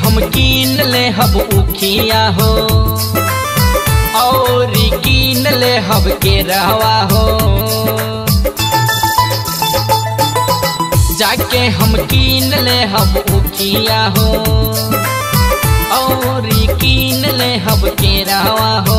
हम कीन ले हब उखिया हो और कीन ले हब के रहवा हो जाके हम कीन ले हब उखिया हो और कीन ले हब के रहवा हो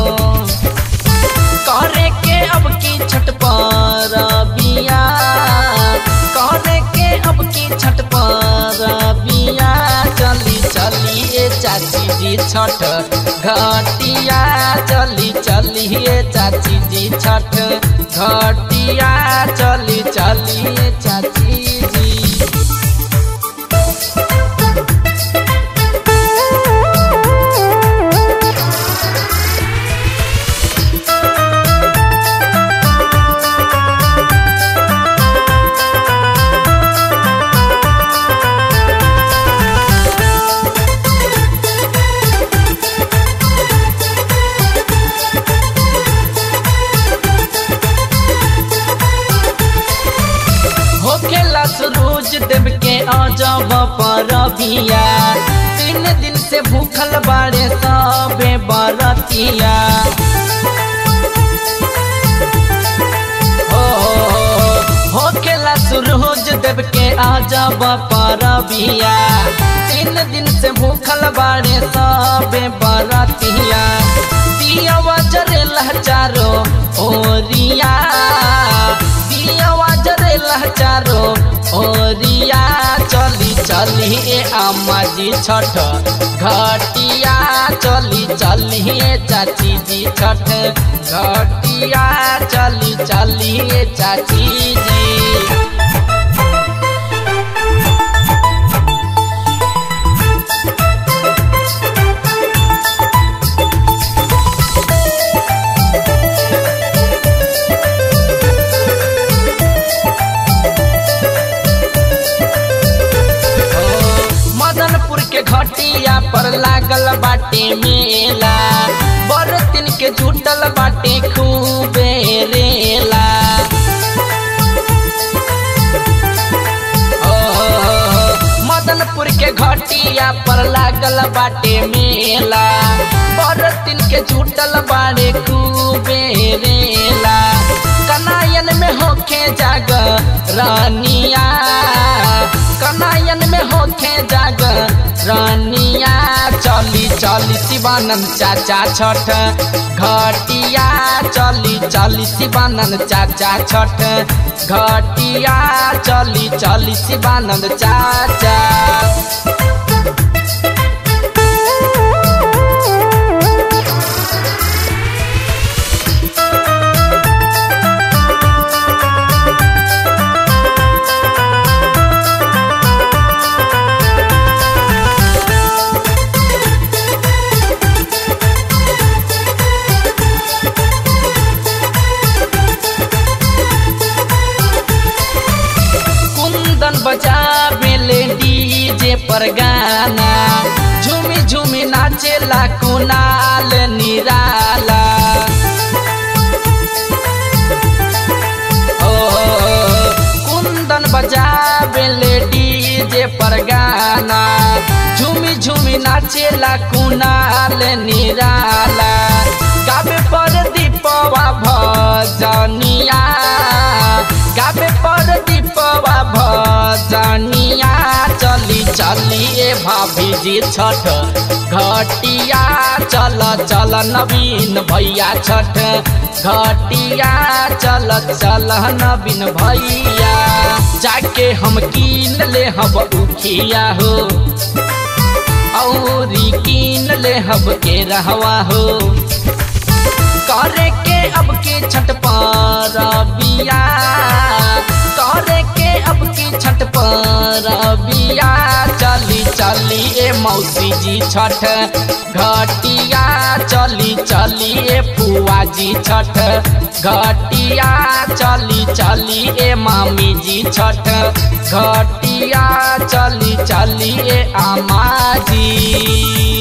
करे के अब की छठ पर बिया करे के अब की छठ पर बिया चली चली ए चाची जी छठ घटिया चली चली ए चाची जी छठ घटिया चली चली ए चाची जी होखेला सूरज देव के अजब पर बिया तीन दिन से भूखल बाड़े सबे बरतिया हो होखेला सूरज देव के अजब पर बिया तीन दिन से भूखल बाड़े सबे बरतिया दिया जरेला चारो ओरिया दिया जरेला चारो ओरिया चली चली ए अम्मा जी छठ घटिया चली चली ए चाची जी छठ घटिया चली चली ए चाची जी मदनपुर के घटिया पर लागल बाटे मेला बरतिन के जुटल बाटे खूबे रेला ओ, मदनपुर के घटिया पर लागल बाटे मेला बरतिन के जुटल बाड़े खूबे रेला कनायन में होखे जाग रानिया कनायन में होखे जाग रानिया चली चली शिवानंद चाचा छठ घटिया चली चली शिवानंद चाचा छठ घटिया चली चली शिवानंद चाचा कुंदन बजा बेले डीजे पर गाना झूमी झूमी नाचेला कुनाल निराला ओ कुंदन बजा बेले डीजे पर गाना झूमी झूमी नाचेला कुनाल निराला गावे पर दीपवा भजनिया गावे पर दीपवा भजनिया चली चली ए भाभी जी छठ घटिया चल चल नवीन भैया छठ घटिया चल चल नवीन भैया जाके हम कीन ले हब उखिया हो औरी कीन ले हब के रहवा हो करे के अब के छठ पर बिया करे के अब के छठ पर बिया चली चली ए मौसी जी छठ घटिया चली चली ए फुआ जी छठ घटिया चली चली ए मामी जी छठ घटिया चली चली ए आमा जी